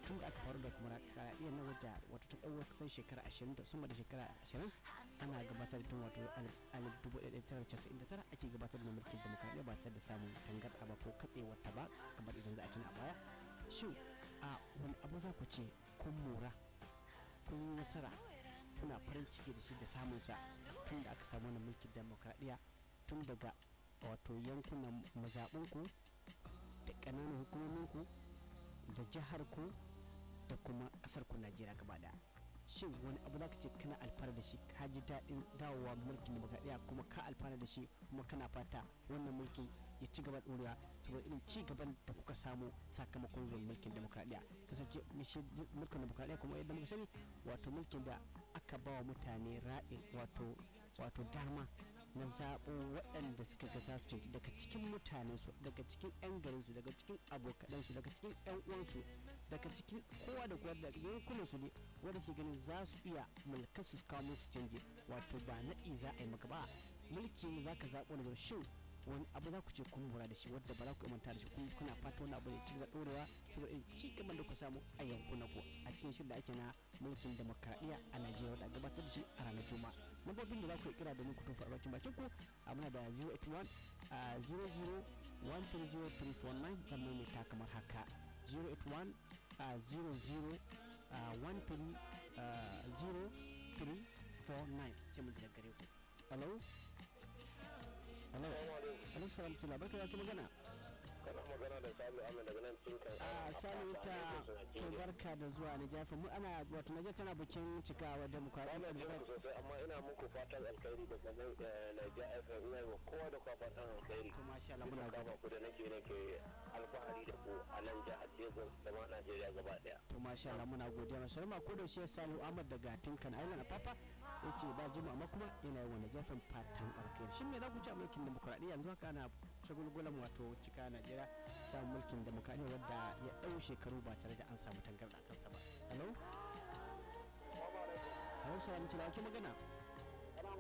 tun da aka faru da demokradiyyar na wadda wato ta ɗauwa kusan shekara ashirin da sama da shekara ashirin ana gabatar da tun wato alif dubu ɗaya tara casa'in da tara ake gabatar da mulkin demokradiyya ba tare da samun tangarɗa ba ko katsewar ta ba kamar idan za a tuna a baya shin a wani abu za ku ce kun mora kun yi nasara kuna farin ciki da shi da samun sa tun da aka samu wani mulkin demokradiyya tun daga wato yankunan mazaɓinku da ƙananan hukumominku da jihar ku da kuma ƙasar ku najeriya gaba ɗaya shin wani abu za ka ce kana alfahari da shi ka ji daɗin dawowa mulkin demokradiyya kuma ka alfahari da shi kuma kana fata wannan mulkin ya ci gaba ɗorewa saboda irin ci gaban da kuka samu sakamakon zuwan mulkin demokradiyya kasance mulkin demokradiyya kuma yadda muka sani wato mulkin da aka ba wa mutane raɗin wato wato dama na zaɓo waɗanda suka ga za su canci daga cikin mutanensu daga cikin 'yan garinsu daga cikin abokanansu daga cikin 'yan uwansu daga cikin kowa da kowa daga yankunansu ne wanda su ganin za su iya mulkar su kawo musu canji wato ba naɗi za a yi maka ba mulki ne za ka zaɓo daga shin wani abu za ku ce kun lura da shi wadda ba za ku manta da shi kun kuna fata wani abu ya ci gaba ɗorewa saboda in ci gaban da ku samu a yankunan ku a cikin shirin da ake na mulkin demokradiyya a najeriya wadda gabatar da shi a ranar juma'a lambobin da za ku kira domin ku tofa albarkin bakin ku a muna da 081 00 130 zan maimaita kamar haka 081 00 130 sai mun da gare ku hello hello hello salam tula barka da ta magana kana magana da Salu Ahmed daga nan Tinkan. a sani ta to barka da zuwa Nijafa mu ana wato Nijar tana bikin cikawa demokradiyya Ana jin ku sosai amma ina muku fatan alkhairi daga nan Nigeria FM ina yi wa kowa da kowa fatan alkhairi. to masha Allah muna Ina gaba kama ku da nake nake alfahari da ku a nan jihar Lagos da ma Najeriya gaba daya. to masha Allah muna godiya masu rama ko da shi Salihu Ahmad daga Tinkan Island a Papa yace ba jima amma kuma yana yi wa Nijafan fatan alkhairi shin me za ku ci a mulkin demokradiyya yanzu haka ana shagulgulan wato cika Najeriya samun mulkin demokradiyya wadda ya ɗau shekaru ba tare da an samu tangarɗa kansa ba hello hello salamu alaikum ake magana